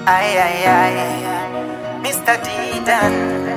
Ay, ay, ay. Mr. Didan.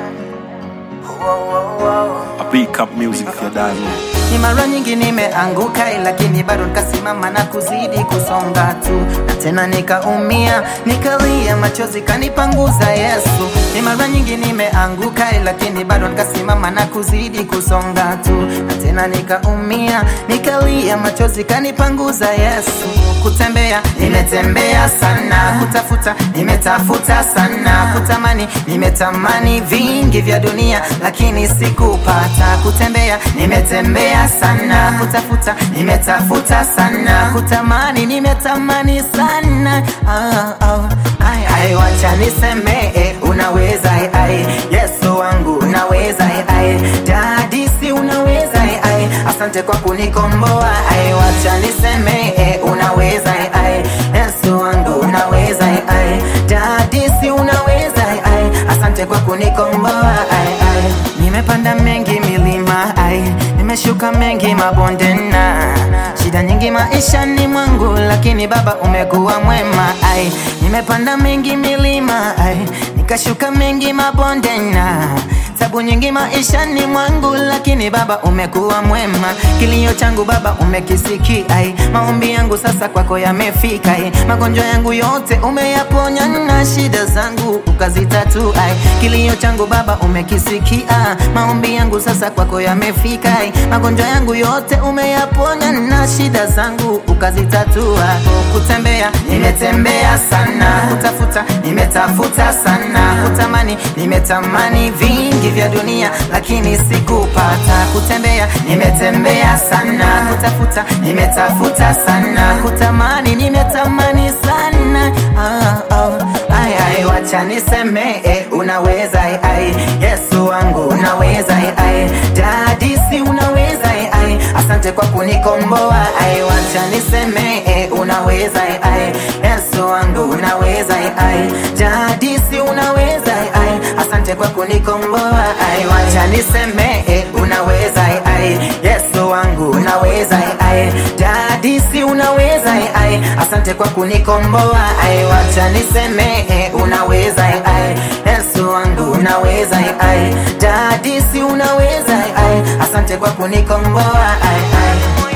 Wow, wow, wow. I pick up music for that man. Ni mara nyingi nimeanguka, lakini bado nikasimama na kuzidi kusonga tu, na tena nikaumia, nikalia, machozi kanipanguza Yesu. Ni mara nyingi nimeanguka, lakini bado nikasimama na kuzidi kusonga tu, na tena nikaumia, nikalia, machozi kanipanguza Yesu. Kutembea nimetembea sana, kutafuta nimetafuta sana, kutamani nimetamani vingi vya dunia, lakini sikupata. Kutembea nimetembea sana, kutafuta nimetafuta sana, kutamani nimetamani sana. Ah, ah, ai, ai, wacha niseme eh, unaweza eh, ai, Yesu wangu unaweza eh, ai, Daddy si unaweza eh, ai, asante kwa kunikomboa ai, wacha niseme eh, unaweza eh, ai, Yesu wangu unaweza eh, ai, Daddy si unaweza eh, ai, asante kwa kunikomboa ai, ai, nimepanda mengi milima ai, nimeshuka mengi mabonde na shida nyingi maishani mwangu, lakini Baba umekuwa mwema ai, nimepanda mengi milima ai, nikashuka mengi mabonde na tabu nyingi maishani mwangu, lakini Baba umekuwa mwema. Kilio changu Baba umekisikia, ai, maombi yangu sasa kwako yamefika, ai, magonjwa yangu yote umeyaponya na shida zangu ukazitatua. ai. Kilio changu Baba umekisikia, maombi yangu sasa kwako yamefika, ai, magonjwa yangu yote umeyaponya na shida zangu ukazitatua. Kutembea nimetembea sana, kutafuta nimetafuta sana, kutamani nimetamani vingi vya dunia, lakini sikupata. Kutembea nimetembea sana, kutafuta nimetafuta sana, kutamani nimetamani sana. Ah, ah, ai, ai, wacha niseme eh, unaweza eh, ai, Yesu wangu unaweza eh, ai, Daddy si unaweza eh, ai, asante kwa kunikomboa ai, wacha niseme eh, unaweza eh, ai, Yesu wangu unaweza eh, ai, Daddy si unaweza eh, ai, asante kwa kunikomboa ai, wacha niseme eh, unaweza eh, ai, Yesu wangu unaweza eh, ai, Daddy si unaweza eh, ai, asante kwa kunikomboa ai, wacha niseme eh, unaweza eh, ai, Yesu wangu unaweza eh, ai, Daddy si unaweza eh, ai, asante kwa kunikomboa ai, ai.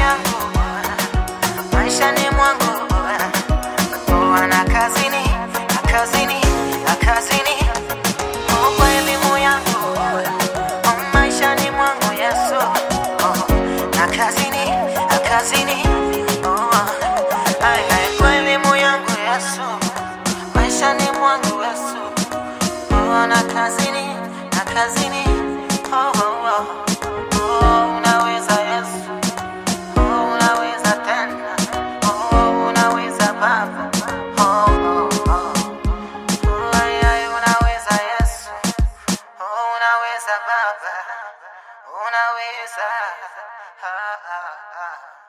Maishani mwangu kuwa na kazini, na kazini, na kazini Oh, kwa elimu yangu Oh, maishani mwangu Yesu Oh, na kazini, na kazini Oh, ai, ai, kwa elimu yangu Yesu maishani mwangu Yesu Oh, na kazini, na kazini Oh, oh, oh. Oh, unaweza Yesu Oh, unaweza tena Oh, unaweza Baba Oh, oh, oh. Oh, ai, ai, unaweza Yesu Oh, unaweza Baba Unaweza ah, ah, ah.